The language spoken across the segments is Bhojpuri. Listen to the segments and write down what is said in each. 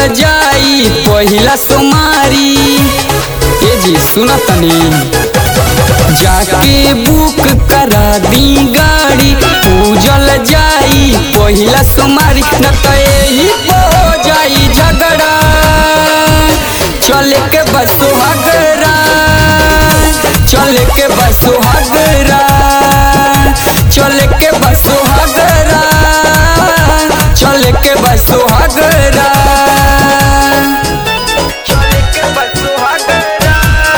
जाई पहिला सोमारी ए जी सुना तनी जाके बुक करा दी गाड़ी पूजल जाई पहिला सोमारी न तो यही हो जाई झगड़ा चले के बसो हगरा चले के बसो हगरा चले के बसो हगरा चले के बसो हगरा चले के बसो हगरा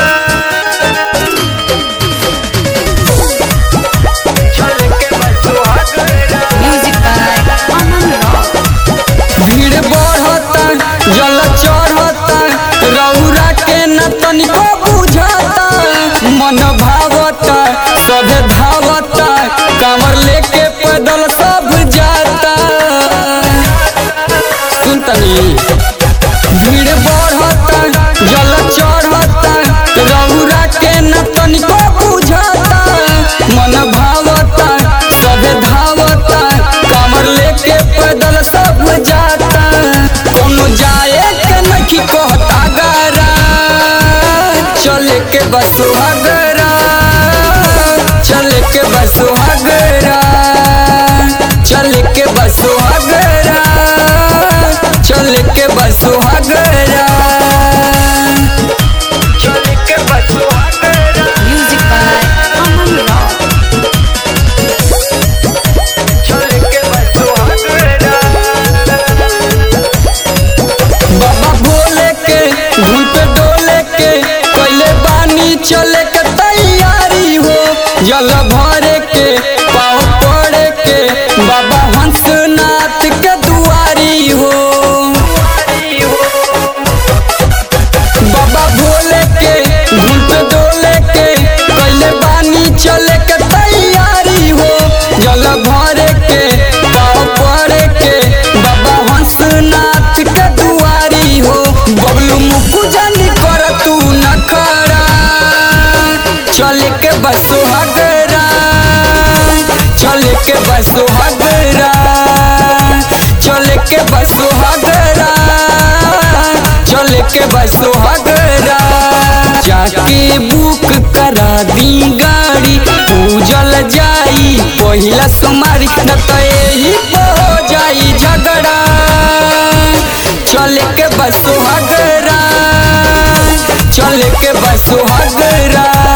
चले के बसो हगरा Music by Aman Rock. भीड़ बढ़ता जल चढ़ता रौरा के न तनिको बुझाता मन भावता सभे धावता कांवर लेके पैदल सब जाता सुन तनी भीड़ बढ़ता जल चढ़ता रौरा के न तनिको बुझाता मन भावता सभे धावता कांवर लेके पैदल सब जाता कोनो जाए के नखी कहता गरा चले के बस हगरा चले के बस हगरा चले के बस हगरा चले के बस हगरा चले के बस हगरा Music by Aman Rock. चले के बस हगरा बाबा भोले के धुन पे डोले के पहले बानी चले के तैयारी हो जल भरे के पाँव पड़े के बाबा हंसनाथ के दुआरी हो बाबा भोले के धुन पे डोले के पहले बानी चले के तैयारी हो जल भरे के पाँव पड़े के बाबा हंसनाथ के दुआरी हो बबलू मुकु जानी कर तू न करा चले के बसो हगरा चले के बसो हगरा चले के बसो हगरा चले के बसो हगरा जाके बुक करा दी गाड़ी पूजल जाई पहिला सोमारी न तो यही हो जाई झगड़ा चले के बसो हगरा चले के बसो हगरा